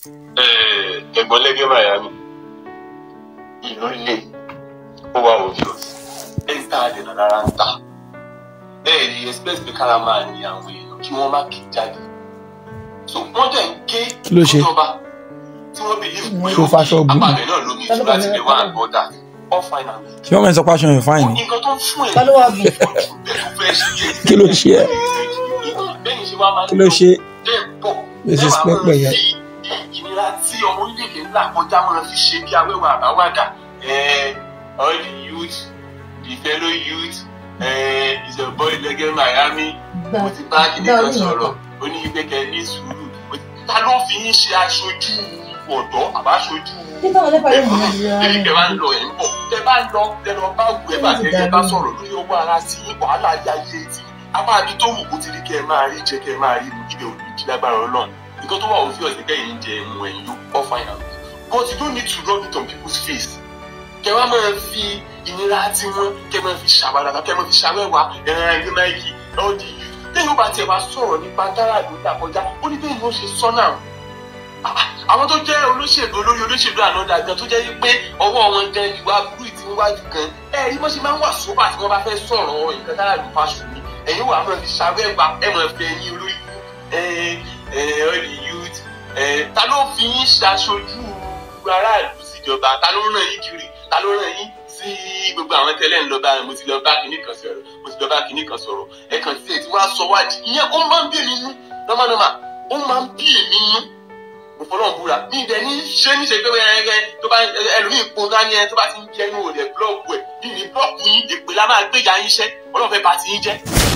ẹ̀gbọ́n lẹ́gẹ́ Miami ìlú ilé ó wà obvious ẹ̀ ń ta àdènà rárá ń ta ẹ̀ rí expect pé kára máa ní àwọn èèyàn kí wọ́n má kí jáde so wọ́n dẹ̀ ń gé Kí ló ṣe? ìjọba tí wọ́n believe pé Ṣó faṣọ bù? apàbẹ̀ náà lómi ìtura ti lè wá àgbọ̀dà all fine and good. ṣé wọ́n mẹ́rin sọ pé aṣọ yẹn fáìn ni nǹkan tó ń fún ẹ̀ Ta ló wá bù? Kí ló ṣe ẹ́? kí ló ṣe This is pẹ́pẹ́ yẹn. ìnira tí ọmọ orílẹ̀-èdè ńlá kọjá máa fi ṣe bí awẹ́wà àbáwádà all the youth the fellow youth uh, is a boy lẹ́gẹ́ Miami mo ti bá kìnìún kan sọ̀rọ̀ ó ní ìgbẹ́kẹ̀ ní sùúrù ta ló fi yín ṣe aṣojú ọ̀dọ́ àbáṣojú Nígbà wọn lẹ́pàá yóò mú mi Ebi tẹ bá ń lọ ẹ̀ ń bọ̀. Tẹ bá ń lọ tẹ lọ bá wù ẹ́ bá tẹ ẹ bá sọ̀rọ̀ lórí owó ara sí wàhálà ayé ayé tí. A máa bí tó wù kó ti rí kẹ́ ẹ máa rí jẹ kẹ́ ẹ máa rí mu ibẹ̀ ò ní jí lágbára ọlọ́run. Nǹkan tó wà ó fi ọ̀sẹ̀ kẹ́yìn jẹ ẹ̀mú ẹ̀yìn yó all fine and good. But you don't need to rub it on people's face. Kẹ wá máa fi ìnira tí wọ́n kẹ máa fi ṣàwádà kẹ máa fi ṣàwẹ́wà ẹ̀rọ ẹgbẹ́ máìkì ọ̀dì yìí. Lẹ́yìn ó bá tiẹ̀ wá sọ̀rọ̀ nípa gáràdù ìdàkọjá ó ní bẹ́ẹ̀ ni ó ṣe sọ́nà àwọn tó jẹ́ olóṣèlú olórí olóṣèlú ànádà gan tó jẹ́ pé ọwọ́ wọn gan ìwà burú ìtì ń wájú gan ẹ rí bó ṣe máa ń wà sóbà tí wọ́n bá fẹ́ sọ̀rọ̀ nǹkan tára ló fa ṣùgbọ́n ẹ̀yin wà máa fi ṣàwẹ́gbà ẹ̀ máa fẹ́ yín olórí ẹ ẹ ọ̀lì youth ẹ ta ló fi yín ṣaṣojú aráàlú síjọba ta ló ràn yín kiri ta ló ràn yín sí gbogbo àwọn tẹ́lẹ̀ ń lọ bá mo ti lọ bá kinní kan sọ̀rọ̀ mo ti lọ bá kinní kan sọ̀rọ̀ ẹ kàn sí ẹ ti wá sọ wájú ìyẹn ó máa ń bí èmi nú nọ́mánọ́mà ó máa ń bí èmi nú òfòlọ́n búra ní ibẹ̀ ní ṣé ní ṣe pé wẹ́rẹ́rẹ́ tó bá ẹlòmíì pon dání ẹ tó bá ti ń jẹ́ inú òde búlọ́ọ̀kù ẹ̀ ní ní búlọ́ọ̀kù yín èpè la máa gbéjà yín ṣẹ́ ọlọ́run fẹ́ bá ti yín jẹ́